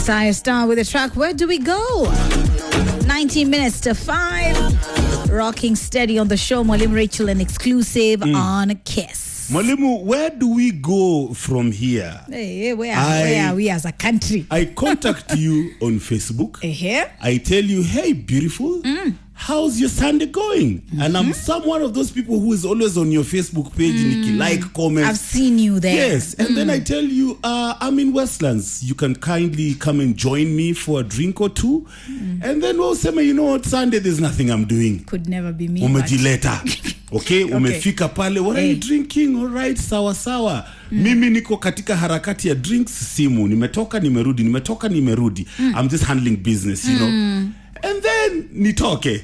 Josiah Star with the track Where Do We Go? 19 minutes to 5. Rocking steady on the show. Mwalimu Rachel, an exclusive on Kiss. Mwalimu, where do we go from here? Hey, where, I- where are we as a country? I contact you on Facebook. Eh, I tell you, hey, beautiful, how's your Sunday going? And I'm someone of those people who is always on your Facebook page, Nikki, like, comment. I've seen you there. Yes, and then I tell you, uh, I'm in Westlands. You can kindly come and join me for a drink or two. And then we'll say, you know what, Sunday, there's nothing I'm doing. Could never be me. but- umejileta okay umefika pale what are you Hey. drinking all right sawa sawa mimi niko katika harakati ya drinks simu nimetoka nimerudi nimetoka nimerudi i'm just handling business you know and then nitoke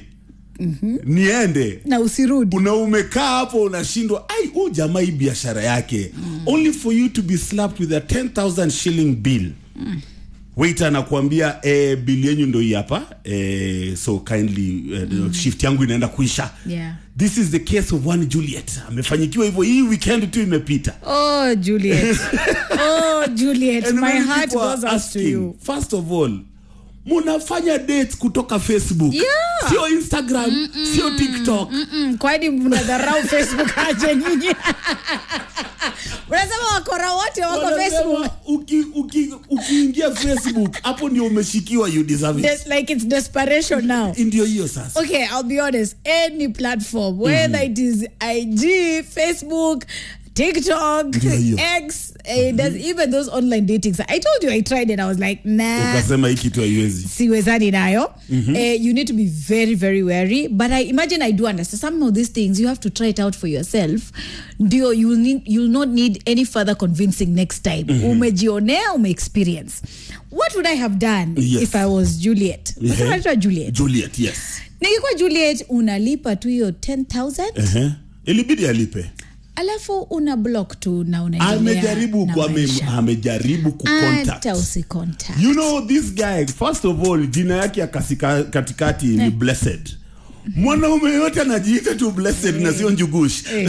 niende Na usirudi. una umekaa hapo unashindwa ai huu jamaa hii biashara yake only for you to be slapped with a 10000 shilling bill waiter anakuambia eh, bill yenyu ndo hii hapa eh, so kindly eh, shift yangu inaenda kuisha Yeah. this is the case of one juliet amefanyikiwa hivyo hii weekend tu imepita Oh, Juliet. oh, Juliet. And My many heart people are goes out to asking, you. first of all munafanya dates kutoka facebook Yeah. sio instagram sio tiktok Mm, kwani mnadharau facebook aje nyinyi unasema wakora wote wako Wanasema, facebook uki- uki- ukiingia facebook hapo ndio umeshikiwa you deserve it Des- like it's desperation now ndio hiyo sasa okay i'll be honest any platform whether it is ig facebook tiktok Ndio hiyo. x eh, there's even those online datings i told you i tried it i was like nah ukasema hii kitu haiwezi siwezani nayo eh, you need to be very very wary but i imagine i do understand some of these things you have to try it out for yourself ndio you'll, need, you'll not need any further convincing next time umejionea umeexperience what would i have done Yes. if i was juliet Ehe. Unasema anaitwa juliet juliet yes nikikuwa juliet unalipa tu hiyo 10000 Ehe. ilibidi alipe alafu una block tu na unaendelea amejaribu na ku- ame- maisha. amejaribu kucontact hata usicontact you know this guy first of all jina yake ya kasika, katikati ni blessed mwanaume yote anajiita tu blessed na sio njugush Eh.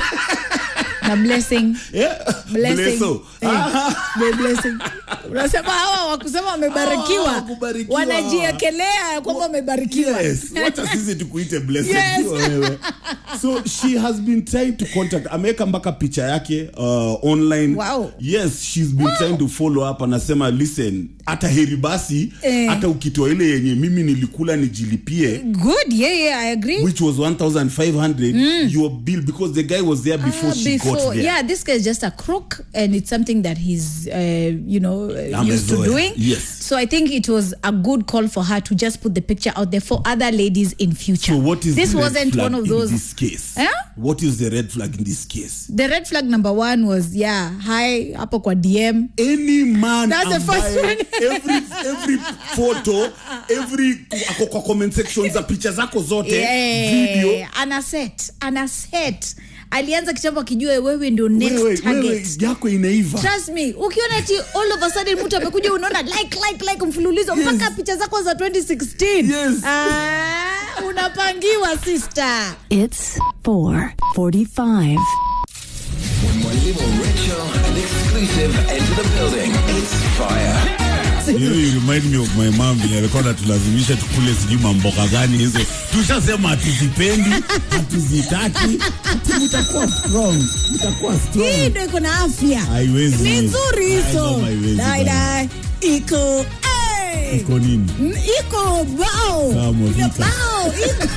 na blessing Yeah. Blessing. Blesso. Eh, Ah. the blessing. unasema hawa wakusema Hawa wamebarikiwa hawakubarikiwa. wanajiekelea kwamba wamebarikiwa Yes, wacha sisi tukuite blessed, Yes. sio wewe. so she has been trying to contact ameweka mpaka picha yake uh, online Wow. yes she's been trying to follow up anasema listen hata heri basi Eh. hata ukitoa ile yenye mimi nilikula nijilipie good yeah yeah i agree which was 1500 your bill because the guy was there before Ah, she got there yeah this guy is just a crook and it's something that he's uh, you know uh, used to Amezoea. doing Yes. so i think it was a good call for her to just put the picture out there for other ladies in future so what is this the red wasn't flag one of in those this case Eh? what is the red flag in this case the red flag number one was yeah hi hapo kwa dm any man That's the first ambaye one. every every photo every ako kwa comment section za picha zako zote video yeah, ana set ana set alianza kitambo akijua wewe ndio next wewe, wewe target yako inaiva trust me ukiona ati all of a sudden mtu amekuja unaona like like like mfululizo mpaka picha zako za 2016 Yes. ah, unapangiwa sister It's 445. Mwalimu Rachel and exclusive enter the building. It's fire. You know, you remind me of my mom vile alikuwa anatulazimisha tukule sijui mamboga gani hizo tushasema hatuzipendi hatuzitaki ati mtakuwa strong mtakuwa hii strong ndo iko na afya Haiwezi. ni nzuri Ai, hizo mama, haiwezi Dai, bana. dai. iko hey. iko nini iko bao Kama Iko vita. bao iko